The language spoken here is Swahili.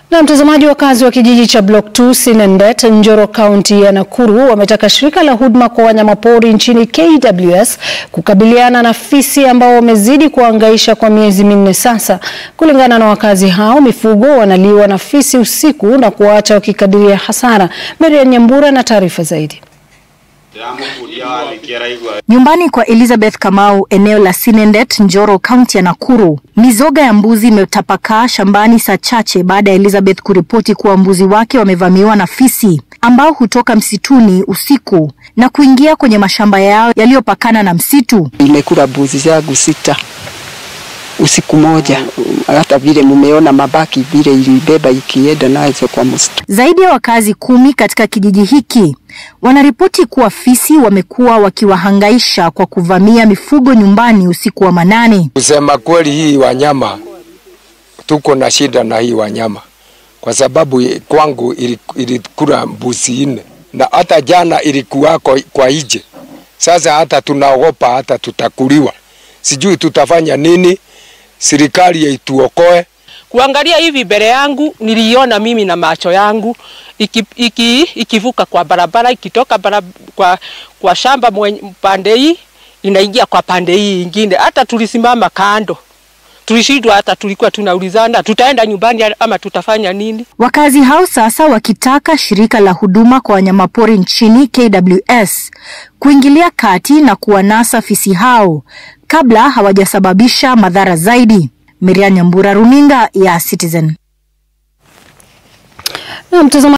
Na mtazamaji, wakazi wa kijiji cha Block 2 Sinendet, Njoro, kaunti ya Nakuru wametaka shirika la huduma kwa wanyamapori nchini KWS kukabiliana na fisi ambao wamezidi kuhangaisha kwa miezi minne sasa. Kulingana na wakazi hao, mifugo wanaliwa na fisi usiku na kuwaacha wakikadiria hasara. Marian Nyambura na taarifa zaidi. Nyumbani kwa Elizabeth Kamau eneo la Sinendet, Njoro, kaunti ya Nakuru, mizoga ya mbuzi imetapakaa shambani saa chache baada ya Elizabeth kuripoti kuwa mbuzi wake wamevamiwa na fisi ambao hutoka msituni usiku na kuingia kwenye mashamba yao yaliyopakana na msitu. Imekula mbuzi zangu sita usiku moja, hata vile mumeona mabaki vile ilibeba ikienda nazo kwa msitu. Zaidi ya wakazi kumi katika kijiji hiki wanaripoti kuwa fisi wamekuwa wakiwahangaisha kwa kuvamia mifugo nyumbani usiku wa manane. Kusema kweli, hii wanyama tuko na shida na hii wanyama kwa sababu kwangu ilikula mbuzi nne na hata jana ilikuwa kwa, kwa ije. Sasa hata tunaogopa hata tutakuliwa, sijui tutafanya nini. Serikali ituokoe. Kuangalia hivi mbele yangu niliona mimi na macho yangu iki, iki, ikivuka kwa barabara ikitoka barabara, kwa, kwa shamba pande hii inaingia kwa pande hii ingine. Hata tulisimama kando, tulishindwa, hata tulikuwa tunaulizana tutaenda nyumbani ama tutafanya nini. Wakazi hao sasa wakitaka shirika la huduma kwa wanyamapori nchini KWS kuingilia kati na kuwanasa fisi hao kabla hawajasababisha madhara zaidi. Miriam Nyambura, runinga ya Citizen. Na mtazamaji